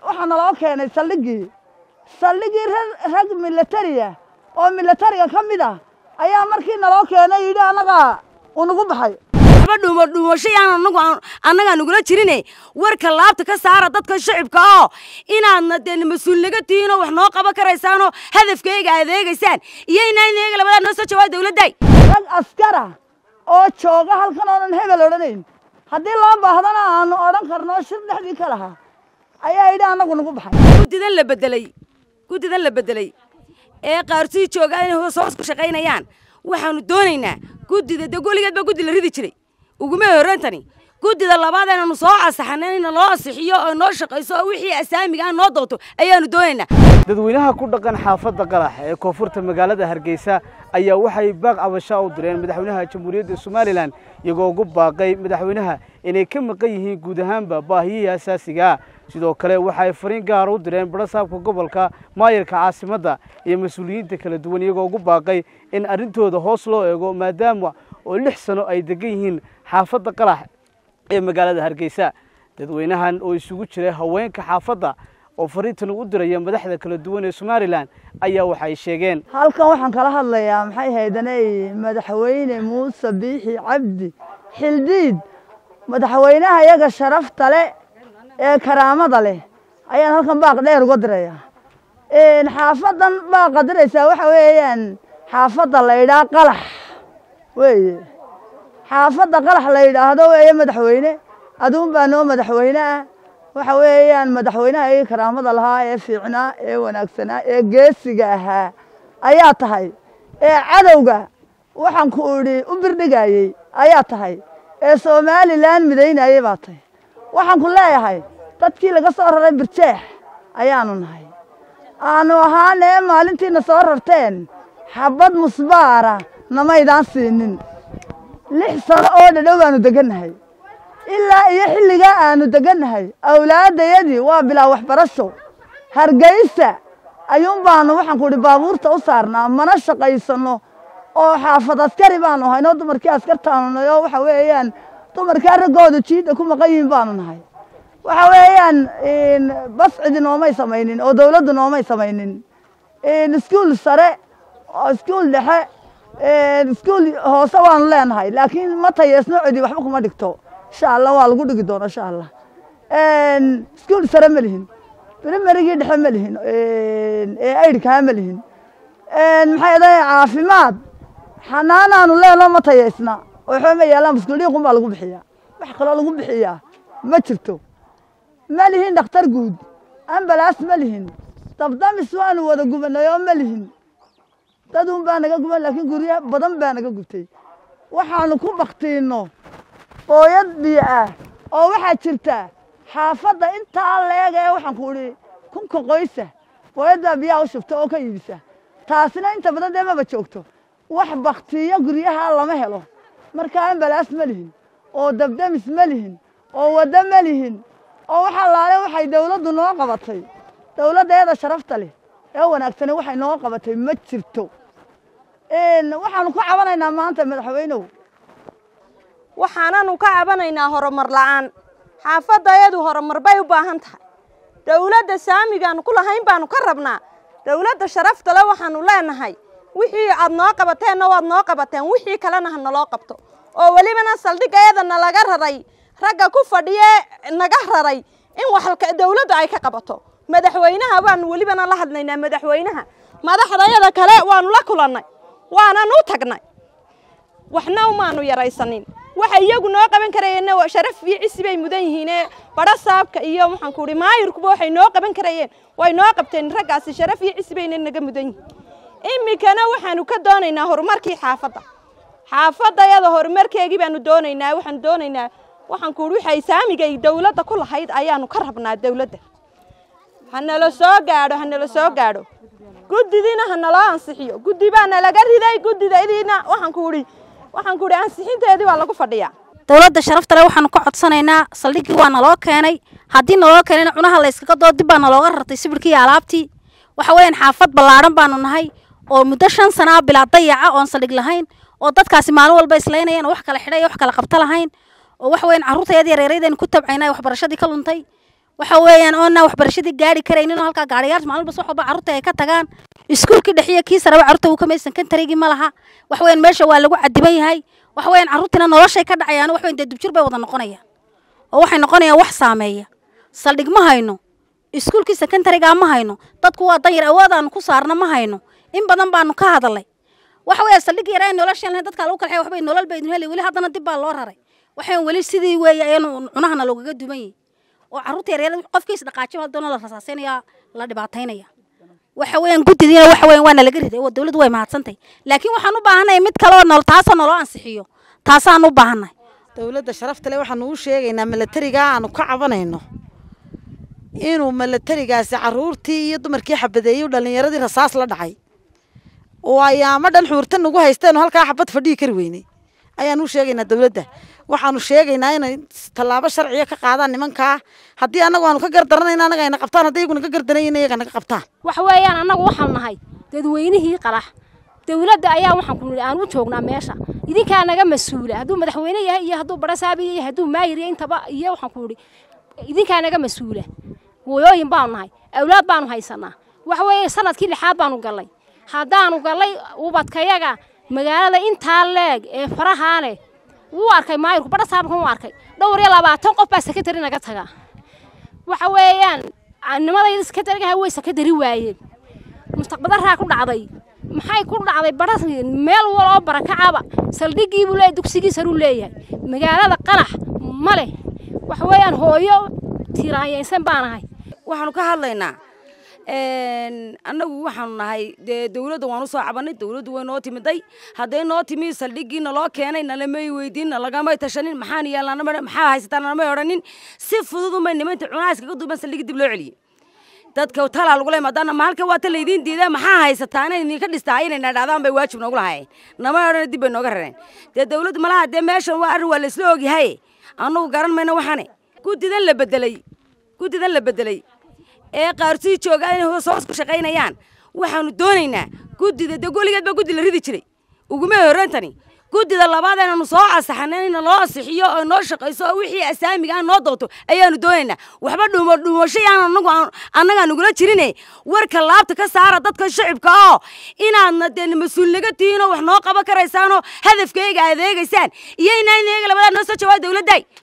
waxaa naloo keenay saldhiggii saldhiggii rag milatariya oo milatariga ka mid ah ayaa markii naloo keenay yidhi annagaa unagu baxay waxba dhuumo dhuumashayan anagu annagaa nagula jirine warka laabta ka saara dadka shacibka oo inaadna dee mas-uul naga tihiin oo wax noo qaban karaysaanoo hadafkayga adeegaysaan iyo inaan iyaga labadaa noo soo jawaab dawladday rag askara oo jooga halkan oonan hebel odhanayn haddii loo baahdana aanu odhan karno shir dhexdii ka lahaa ayaa yidhi annagu nagu baxay guddidan la bedelay guddidan la bedelay ee qaarsii joogaan inay hoos hoos ku shaqaynayaan waxaanu doonaynaa guddida dee goligeed baa guddi la ridi jiray uguma horreentani guddida labaad inaanu soo casaxana ina loo asixiyo oo noo shaqayso oo wixii asaamiga ah noo doonto ayaanu doonaynaa dadweynaha ku dhaqan xaafadda qalax ee koonfurta magaalada hargeysa ayaa waxay baaq cabashaa u direen madaxweynaha jamhuuriyadda somalilan iyagoo ugu baaqay madaxweynaha inay ka maqan yihiin guud ahaanba baahiyihii asaasiga ah sidoo kale waxay fariin gaar u direen barasaabka gobolka maayarka caasimadda iyo mas-uuliyiinta kala duwan iyagoo ugu baaqay in arrintooda hoos loo eego maadaama oo lix sano ay degan yihiin xaafadda qalax ee magaalada hargeysa dadweynahan oo isugu jiray haweenka xaafadda oo fariintan u diraya madaxda kala duwan ee somalilan ayaa waxay sheegeen halkan waxaan kala hadlayaa maxay haydanay madaxweyne muuse biixi cabdi xildiid madaxweynaha iyaga sharafta leh ee karaamada leh ayaan halkan baaq dheer uga diraya xaafadan baaqa diraysaa waxa weeyaan xaafadda la yidhaha qalax weeye xaafadda qalax la yidhaahdo weeye madaxweyne aduun baa noo madaxweyne ah waxa weeyaan madaxweynaha ii karaamada lahaa ee fiicnaa ee wanaagsanaa ee geesiga ahaa ayaa tahay ee cadowga waxaan ku idhi u birdhigayey ayaa tahay ee somalilan midaynayey baa tahay waxaan ku leeyahay dadkii laga soo raray birjeex ayaanu nahay aanu ahaanee maalintiina soo rarteen xabad musbaara namaydaan siinin lix sano oo dhadhow baanu degannahay ilaa iyo xilligaa aanu degannahay awlaaddayadii waa bilaa waxbarasho hargeysa ayuun baanu waxaan ku idhi baabuurta u saarnaa mana shaqaysanno oo xaafad askari baanu haynoo dumarkii askartaanu nahay oo waxa weeyaan dumarkaa raggooda jiidda ku maqan yihiin baanu nahay waxa weeyaan bas cidi noomay samaynin oo dawladdu noomay samaynin iskuul sare iskuul dhexe iskuul hoose waanu leenahay laakiin ma tayeesno cidi waxba kuma dhigto insha allah waa lagu dhigi doona insha allah iskuul sare ma lihin primarygii dhexe ma lihin ee aydhkaa ma lihin maxay dahay caafimaad xanaanaanu leenoo ma tayeysna waxba ma yaalaan muskuldhiiqun baa lagu bixiyaa wax kaloo lagu bixiyaa ma jirto ma lihin dhakhtar guud ambalaas ma lihin dabdamis waanu wada gubanay oo ma lihin dadun baa naga guban laakiin guryo badan baa naga gubtay waxaanu ku baktiinno booyad biyo ah oo waxaa jirta xaafadda intaa leega ee waxaan ku idhi kunka qoysa booyad baa biyaha u shubta oo ka iibisa taasina inta badan dee maba joogto wax baktiyo guryaha lama helo marka ambalaas ma lihin oo dabdamis ma lihin oo waddo ma lihin oo waxa laale waxay dawladdu noo qabatay dawladdeeda sharafta leh ee wanaagsani waxay noo qabatay ma jirto waxaanu ku cabanaynaa maanta madaxweynow waxaananu ka cabanaynaa horumar la'aan xaafadayadu horumar bay u baahan tahay dawladda saamigaanu ku lahayn baanu ka rabnaa dawladda sharafta le waxaanu leenahay wixii aad noo qabateenna waad noo qabateen wixii kalena ha naloo qabto oo welibana saldhigayada nalaga raray ragga ku fadhiye naga raray in wax dawladdu ay ka qabato madaxweynaha waanu welibana la hadlaynaa madaxweynaha madaxdayada kale waanu la kulannay waanan u tagnay waxna umaanu yaraysanin waxa iyagu noo qaban karayeenna sharaf iyo cisi bay mudan yihiine badho saabka iyo waxaan ku idhi maayirkuba waxay noo qaban karayeen way noo qabteen raggaasi sharaf iyo cisi bayna naga mudan yihiin iminkana waxaanu ka doonaynaa horumarkii xaafadda xaafadayada horumarkeegii baanu doonaynaa waxaanu doonaynaa waxaan ku idhi waxay saamigay dawladda ku lahayd ayaanu ka rabnaa dawladda hanala soo gaadho hanala soo gaadho guddidiina hanaloo ansixiyo guddi baa nalaga riday guddidaydiina waxaan ku idhi waxaan ku idhi ansixinteedii waa lagu fadhiyaa dawladda sharafta le waxaanu ka codsanaynaa saldhiggii waa naloo keenay haddii naloo keenayna cunaha layskaga doo dib baa nalooga rartay sibirkii iyo alaabtii waxa weeyaan xaafad ballaadhan baanu nahay oo muddo shan sanaa bilaa dayaca oon saldhig lahayn oo dadkaasi maalin walba islaynayeen oo wax kala xidhay wax kala qabta lahayn oo waxa weeyaan carruurtayada yareeraydaynu ku tabcaynay waxbarashadii ka luntay waxa weeyaan oona waxbarashadii gaari karaynin oo halkaa gaariyaal maalin walba wax walba carruurta ay ka tagaan iskuulkii dhexiya kii saraba carruurta uu ka maysan kantarigii ma laha wax weeyaan meesha waa lagu cadiban yahay wax weeyaan carruurtiina noloshay ka dhacayaan wax weyn dee dubjir bay wada noqonayaan oo waxay noqonayaan wax saameeya saldhig ma hayno iskuulkii sekondariga ma hayno dadku waa danyar awoodaanu ku saarna ma hayno in badan baanu ka hadalay waxa weeye saldhig yar ay noloshan lahayn dadka lagu kalxay waxbay nolol bay idin heli weli haddana dib baa loo raray waxaan weli sidii weeye ayanu cunahana loogaga duman yihin oo carruurta yaryar qofkiis dhaqaajo haddana la rasaasaynaya la dhibaataynaya waxa weeyaan guddidiina waxa weeyaan waana laga riday oo dawladdu way mahadsantahay laakiin waxaan u baahannahay mid kale oo nol taasoo naloo ansixiyo taasaan u baahannahay dowladda sharafta leh waxaanu u sheegaynaa milatariga aanu ka cabanayno inuu milatarigaasi caruurtii iyo dumarkii xabadeeyey dhalinyaradii rasaas la dhacay oo ayaamo dhan xuurta nagu haysteenu halkaa xabad fadhihi kari weynay ayaanu u sheegaynaa dowladda waxaanu sheegaynaa inay tallaabo sharciya ka qaadaan nimankaa haddii annagu aanu ka gardaranayna annaga ayna qabtaan haddii iyaguna ka gardanayna iyaga naga qabtaan waxa weeyaan annagu waxaan nahay dadweynihii qalax dowladda ayaa waxaan ku nidhi aan u joognaa meesha idinkaa naga mas-uula hadduu madaxweyne yahay iyo hadduu barasaabi yahay hadduu maayir yahay intaba iyo waxaan ku nidhi idinkaa naga mas-uula hooyooyin baanu nahay awlaad baanu haysanaa waxa weeye sanadkii lixaad baanu gallay haddaanu gallay ubadkayaga magaalada intaa leeg ee farahaa leh wuu arkay maayirku badhasaabkan wuu arkay dhowr iyo labaatan qof baa sekretary naga tagaa waxa weeyaan nimadayda sekretarigaha way sekretary waayeen mustaqbadaraa ku dhacday maxay ku dhacday badha meel waloo barakacaba saldhigiibuu leeyahy dugsigiisaruu leeyahay magaalada qanax ma leh waxa weeyaan hooyo tiraanyaysan baanahay waxaanu ka hadlaynaa annagu waxaanu nahay dee dawladda waan usoo cabanay dawladdu way noo timiday hadday noo timi saldhiggii naloo keenay nalamay weydiin nalagamay tashanin maxaan yeelnaa maxaa haysataa nalamay odhanin si fudud umay nimanta cunaaska ka duuban saldhigii dib loo celiyey dadka talaa lagula imaadaan ma halka waa ta laydiin diidaa maxaa haysataa inay idinka dhistaa inay nadhaadaan bay waajib noogu lahaayeen nama odhan dib bay nooga rareen dee dawladdu malaha dee meeshan waa arrin waa laysla ogyahay annagu garan mayno waxane guddidan la bedelay guddidan la bedelay ee qaarsii joogaan inay hoos hoos ku shaqaynayaan waxaanu doonaynaa guddida dee goligeed baa guddi la ridi jiray uguma horreentani guddida labaad inaanu soo ansaxana in loo ansixiyo oo noo shaqayso oo wixii asaamiga aan noo doonto ayaanu doonaynaa waxba dhumo dhuumasho yaan anagu annagaa nagula jirine warka laabta ka saara dadka shacibka oo inaadna dee mas-uul naga tihiin oo wax noo qaban karaysaanoo hadafkayga adeegaysaan iyo inaan iyaga labadaa noo soo jawaab dawladday